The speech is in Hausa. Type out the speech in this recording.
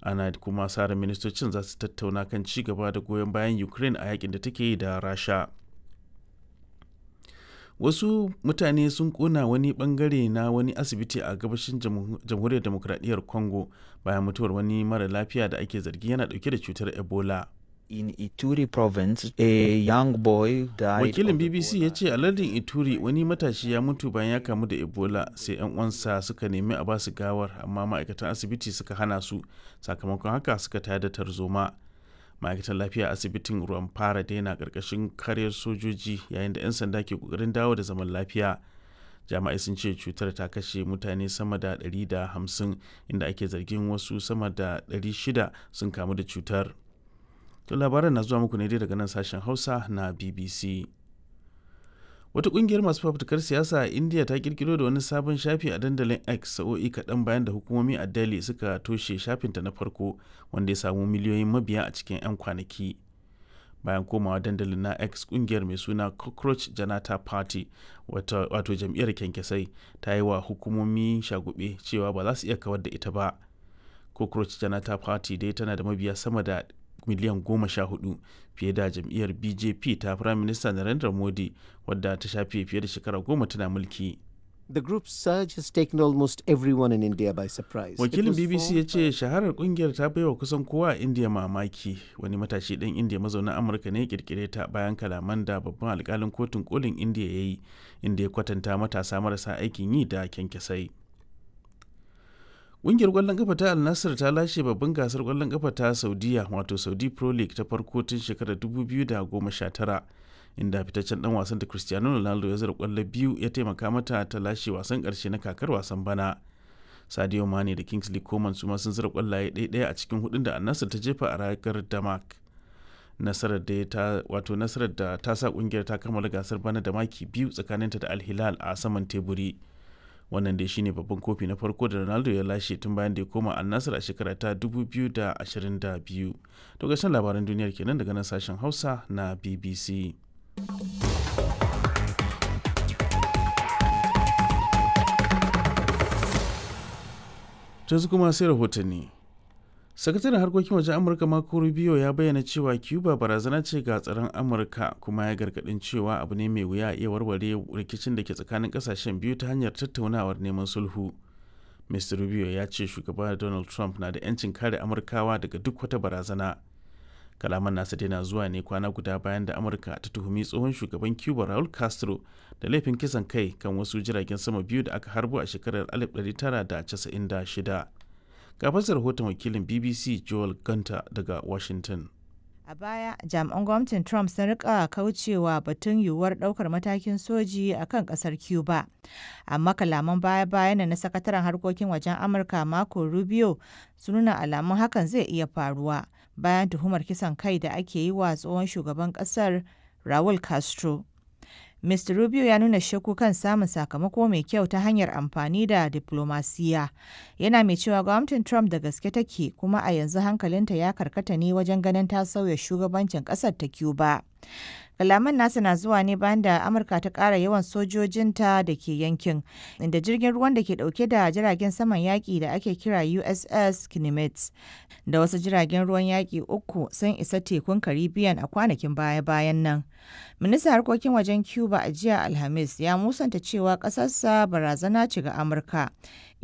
ana kuma sa ministocin za su tattauna kan ci gaba da goyon bayan ukraine a yakin da take yi da rasha wasu mutane sun kona wani bangare na wani asibiti a gabashin jamhuriyar demokradiyyar congo bayan mutuwar wani mara lafiya da ake zargi yana dauke da cutar ebola in Ituri province, a young boy died. Wakilin BBC ya ce a lardin Ituri wani matashi ya mutu bayan ya kamu da Ebola sai 'yan uwansa suka nemi a basu gawar amma ma'aikatan asibiti suka hana su sakamakon haka suka tayar da tarzoma. Ma'aikatan lafiya asibitin ruwan fara daina karkashin karyar sojoji yayin da 'yan sanda ke kokarin dawo da zaman lafiya. Jami'ai sun ce cutar ta kashe mutane sama da 150 inda ake zargin wasu sama da 600 sun kamu da cutar. To labaran na zuwa muku ne dai daga nan sashen Hausa na BBC. Wata kungiyar masu fafutukar siyasa a India ta kirkiro da wani sabon shafi a dandalin X sa'o'i kaɗan bayan da hukumomi a Delhi suka toshe shafinta na farko wanda ya samu miliyoyin mabiya a cikin 'yan kwanaki. Bayan komawa dandalin na X kungiyar mai suna Cockroach Janata Party wato jam'iyyar kyankyasai ta yi wa hukumomi shagube cewa ba za su iya kawar da ita ba. Cockroach Janata Party dai tana da mabiya sama da miliyan goma sha hudu fiye da jam'iyyar bjp ta prime minister narendra modi wadda ta shafe fiye da shekara goma tana mulki The group's surge has taken almost everyone in India by surprise. wakilin bbc ya ce shaharar kungiyar ta baiwa kusan kowa a india mamaki wani matashi ɗan india mazaunin amurka ne ya kirkire ta bayan kalaman da babban alkalin kotun kolin india ya yi inda ya kwatanta matasa marasa aikin yi da kyankyasai Ƙungiyar ƙwallon ƙafa ta Al Nassr ta lashe babban gasar ƙwallon ƙafa ta Saudiya wato Saudi Pro League ta farko tun shekarar 2019 inda fitaccen dan wasan da Cristiano Ronaldo ya zira ƙwallo biyu ya taimaka mata ta lashe wasan ƙarshe na kakar wasan bana. Sadio Mane da Kingsley Coman su ma sun zira ƙwallaye ɗaya a cikin hudun da Al Nassr ta jefa a ragar Damak. Nasarar da ta wato nasarar da ta sa ƙungiyar ta kammala gasar bana da maki biyu tsakaninta da Al Hilal a saman teburi. wannan dai shine babban kofi na farko da ronaldo ya lashe tun bayan da ya koma annasar a shekara ta 2022 to gashin labaran duniyar kenan daga nan sashen hausa na bbc yanzu kuma sai rahotanni sakataren harkokin wajen amurka marco rubio ya bayyana cewa cuba barazana ce ga tsaron amurka kuma ya gargadin cewa abu ne mai wuya iya warware rikicin da ke tsakanin kasashen biyu ta hanyar tattaunawar neman sulhu mr rubio ya ce shugaba donald trump na da 'yancin kare amurkawa daga duk wata barazana kalaman nasa dai na zuwa ne kwana guda bayan da amurka ta tuhumi tsohon shugaban cuba raul castro da laifin kisan kai kan wasu jiragen sama biyu da aka harbo a shekarar 1996 ga fasar rahoton wakilin bbc joel gunter daga washington A baya, jami'an gwamnatin Trump sun rika kaucewa batun yiwuwar daukar matakin soji a kan kasar Cuba. Amma kalaman baya-bayan na sakataren harkokin wajen Amurka Marco Rubio sun nuna alamun hakan zai iya faruwa bayan tuhumar kisan kai da ake yi wa tsohon shugaban kasar Raul Castro. Mr. Rubio ya nuna shakku kan samun sakamako mai kyau ta hanyar amfani da diplomasiya. Yana mai cewa gwamnatin Trump da gaske take kuma a yanzu hankalinta ya karkata ne wajen ganin ta sauya shugabancin ƙasar ta Cuba. Kalaman nasa na zuwa ne bayan da Amurka ta ƙara yawan sojojinta da ke yankin, inda jirgin ruwan da ke ɗauke da jiragen saman yaƙi da ake kira USS Kinemets da wasu jiragen ruwan yaƙi uku sun isa tekun Caribbean a kwanakin baya-bayan nan. Ministan harkokin wajen Cuba a jiya Alhamis ya musanta cewa ƙasarsa barazana ce ga Amurka.